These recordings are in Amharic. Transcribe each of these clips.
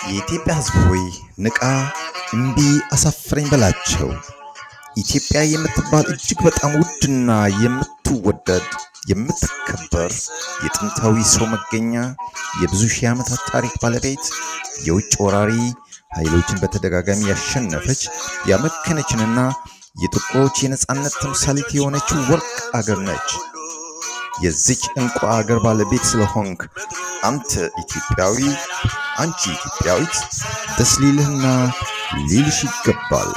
የኢትዮጵያ ሕዝብ ሆይ ንቃ፣ እምቢ፣ አሳፍረኝ በላቸው። ኢትዮጵያ የምትባል እጅግ በጣም ውድና የምትወደድ የምትከበር የጥንታዊ ሰው መገኛ የብዙ ሺህ ዓመታት ታሪክ ባለቤት የውጭ ወራሪ ኃይሎችን በተደጋጋሚ ያሸነፈች ያመከነችንና የጥቁሮች የነጻነት ተምሳሌት የሆነችው ወርቅ አገር ነች። የዚች እንቁ አገር ባለቤት ስለሆንክ አንተ ኢትዮጵያዊ፣ አንቺ ኢትዮጵያዊት ደስ ሊልህና ሊልሽ ይገባል።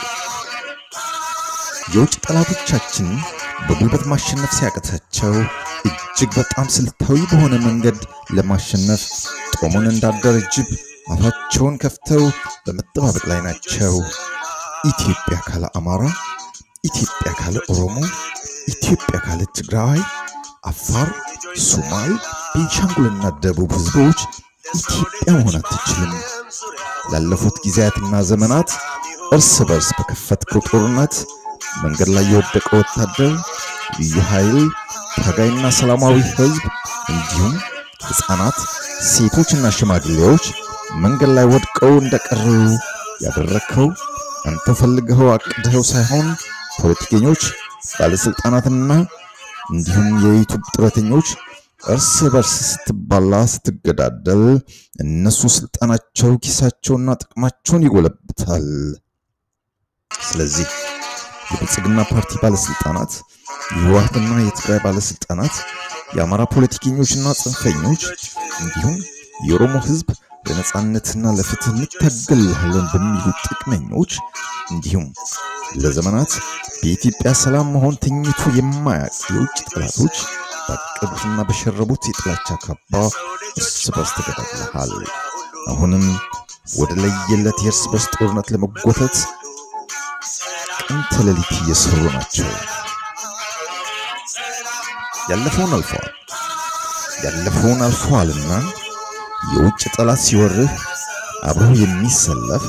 የውጭ ጠላቶቻችን በጉልበት ማሸነፍ ሲያቅታቸው እጅግ በጣም ስልታዊ በሆነ መንገድ ለማሸነፍ ጦሙን እንዳደረ ጅብ አፋቸውን ከፍተው በመጠባበቅ ላይ ናቸው። ኢትዮጵያ ካለ አማራ፣ ኢትዮጵያ ካለ ኦሮሞ፣ ኢትዮጵያ ካለ ትግራዋይ፣ አፋር፣ ሶማል፣ ቤንሻንጉልና ደቡብ ህዝቦች ኢትዮጵያ መሆን አትችልም። ላለፉት ጊዜያትና ዘመናት እርስ በርስ በከፈትከው ጦርነት መንገድ ላይ የወደቀ ወታደር፣ ልዩ ኃይል፣ ታጋይና ሰላማዊ ህዝብ እንዲሁም ህፃናት፣ ሴቶችና ሽማግሌዎች መንገድ ላይ ወድቀው እንደቀሩ ያደረግከው አንተ ፈልገኸው አቅድኸው ሳይሆን ፖለቲከኞች፣ ባለስልጣናትና እንዲሁም የዩቱብ ጥረተኞች እርስ በርስ ስትባላ ስትገዳደል እነሱ ስልጣናቸው ኪሳቸውና ጥቅማቸውን ይጎለብታል። ስለዚህ የብልጽግና ፓርቲ ባለስልጣናት፣ የህወሓትና የትግራይ ባለስልጣናት፣ የአማራ ፖለቲከኞችና ጽንፈኞች እንዲሁም የኦሮሞ ህዝብ ለነጻነትና ለፍትህ እንታገላለን በሚሉ ጥቅመኞች እንዲሁም ለዘመናት በኢትዮጵያ ሰላም መሆን ተኝቶ የማያውቅ የውጭ ጠላቶች ባቀዱትና በሸረቡት የጥላቻ ካባ እርስ በርስ ተገዳድለሃል። አሁንም ወደ ለየለት የእርስ በርስ ጦርነት ለመጎተት ቀን ተሌሊት እየሰሩ ናቸው። ያለፈውን አልፈዋል ያለፈውን አልፈዋልና የውጭ ጠላት ሲወርህ አብሮ የሚሰለፍ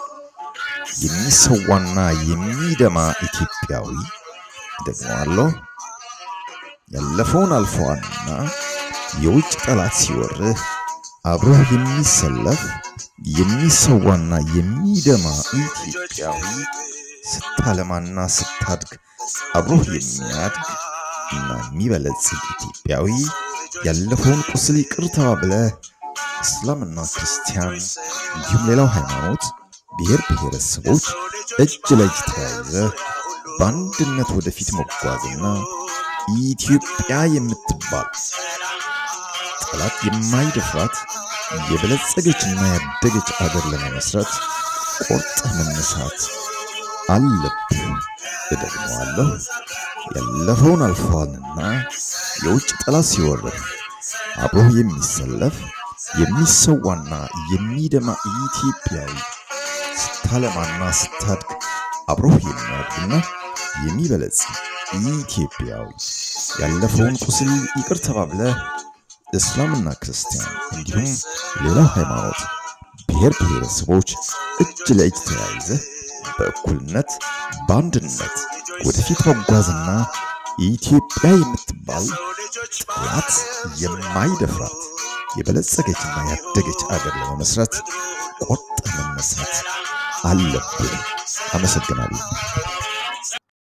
የሚሰዋና የሚደማ ኢትዮጵያዊ ደግሞ አለው። ያለፈውን አልፈዋልና የውጭ ጠላት ሲወርህ አብሮ የሚሰለፍ የሚሰዋና የሚደማ ኢትዮጵያዊ ስታለማና ስታድግ አብሮህ የሚያድግ እና የሚበለጽግ ኢትዮጵያዊ ያለፈውን ቁስል ይቅር ተባብለህ እስላምና ክርስቲያን እንዲሁም ሌላው ሃይማኖት ብሔር ብሔረሰቦች እጅ ለእጅ ተያይዘህ በአንድነት ወደፊት መጓዝና ኢትዮጵያ የምትባል ጠላት የማይደፍራት የበለጸገችና ያደገች አገር ለመመስረት ቆርጠህ መነሳት አለብህ። እደግመዋለሁ። ያለፈውን አልፈዋልና የውጭ ጠላት ሲወርህ አብሮህ የሚሰለፍ የሚሰዋና የሚደማ ኢትዮጵያዊ ስታለማና ስታድግ አብሮህ የሚያድግና የሚበለጽግ ኢትዮጵያዊ ያለፈውን ቁስል ይቅር ተባብለህ እስላምና ክርስቲያን እንዲሁም ሌላው ሃይማኖት ብሔር ብሔረሰቦች እጅ ለእጅ ተያይዘህ በእኩልነት በአንድነት ወደፊት መጓዝና ኢትዮጵያ የምትባል ጠላት የማይደፍራት የበለጸገችና ያደገች አገር ለመመስረት ቆርጠህ መነሳት አለብህ። አመሰግናለሁ።